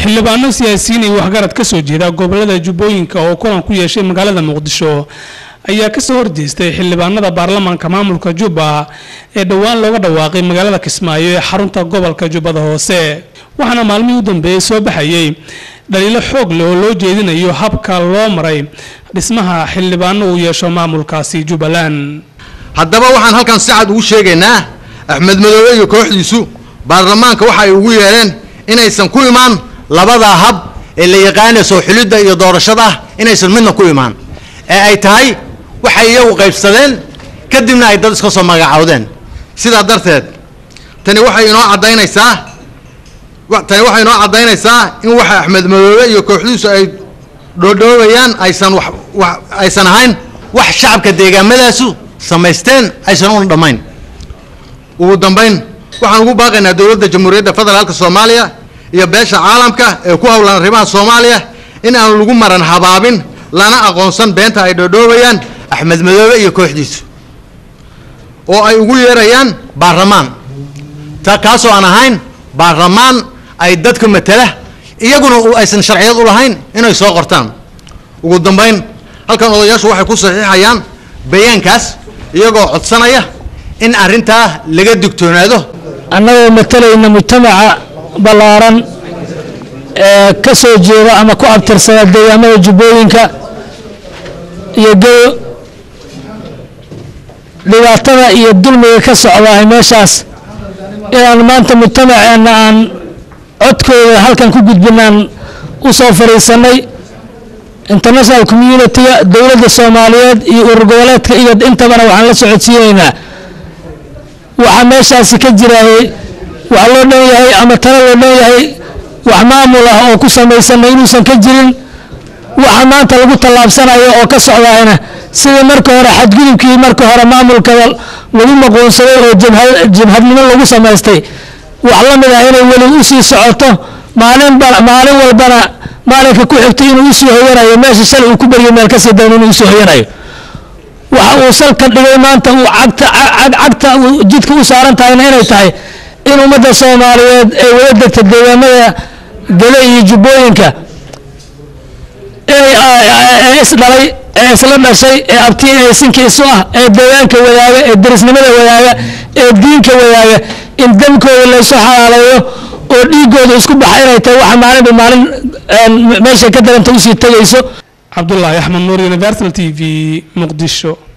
xildhibaano siyaasiyiin iyo waxgarad ka soo jeeda gobolada jubbooyinka oo kulan ku yeeshay magaalada muqdisho ayaa kasoo horjeestay xildhibaanada baarlamaanka maamulka jubba ee dhowaan looga dhawaaqay magaalada kismaayo ee xarunta gobolka jubbada hoose waxaana maalmihii u dambeeyey soo baxayey dhaliilo xoog leh oo loo jeedinayo habka loo maray dhismaha xildhibaano uu yeesho maamulkaasi jubbaland haddaba waxaan halkan si cad ugu sheegaynaa axmed madoobe iyo kooxdiisu baarlamaanka waxa ay ugu yeedheen inaysan ku imaan labadaa hab ee la yaqaana soo xulidda iyo doorashada ah inaysan midna ku imaan ee ay tahay waxay iyagu qaybsadeen kadibna ay dad iska soo magacaawdeen sidaa darteed tani waxay inoo caddaynaysaa tani waxay inoo caddaynaysaa in waxa axmed madoobe iyo kooxdiisu ay dhoodhoobayaan aysan wax wax aysan ahayn wax shacabka deegaamadaasu samaysteen aysan una dhammayn ugu dambayn waxaan ugu baaqaynaa dowladda jamhuuriyadda federaalka soomaaliya iyo beesha caalamka ee ku howlan arrimaha soomaaliya in aan lagu maran habaabin lana aqoonsan beenta ay dhoodhoobayaan axmed madoobe iyo kooxdiisu oo ay ugu yeerayaan baarlamaan ta kaasoo aan ahayn baarlamaan ay dadka matala iyaguna aysan sharciyad u lahayn inay soo qortaan ugu dambayn halkan odayaashu waxay ku saxiixayaan bayaankaas iyagoo codsanaya in arrintaa laga digtoonaado annagoo matalayna mujtamaca ballaaran ee ka soo jeeda ama ku abtirsada deegaamada jubbooyinka iyo geo dhibaatada iyo dulmiga ka socdaah meeshaas inaan maanta mujtamaceenna aan codkooda halkan ku gudbinaan u soo fadhiisanay international communitiga dowladda soomaaliyeed iyo urur goboleedka iyo intabana waxaan la socodsiinaynaa waxaa meeshaasi ka jiraayey wax loo dhan yahay ama talo loo dhan yahay wax maamul ah oo ku samaysana inuusan ka jirin waxa maanta lagu tallaabsanayo oo ka socdaayna sidii marka hore xadgudubkii marka hore maamulka lagu maquunsaday oo jabhadnimo lagu samaystay wax la mid ah inay weli usii socoto maalinba maalin walbana maalinka ku xigtay inuu usii hoyanayo meesha shalay uu ku baryo meel kasii dayn inuu usii hoyanayo waxa uu salka dhigay maanta uu cagta cagta jidka u saaran tahayna inay tahay in ummadda soomaaliyeed ee wada degta deegaamada gele iyo jubbooyinka ee isdhalay ee isla dhashay ee abti ee sinka isu ah ee deegaanka wadaaga ee derisnimada wadaaga ee diinka wadaaga in damkooda laysu xalaaleeyo oo dhiigooda isku baxa inay tahay waxa maalinba maalin meeshay ka daranta usii tegayso cabdulaahi axmed nuur universal t v muqdisho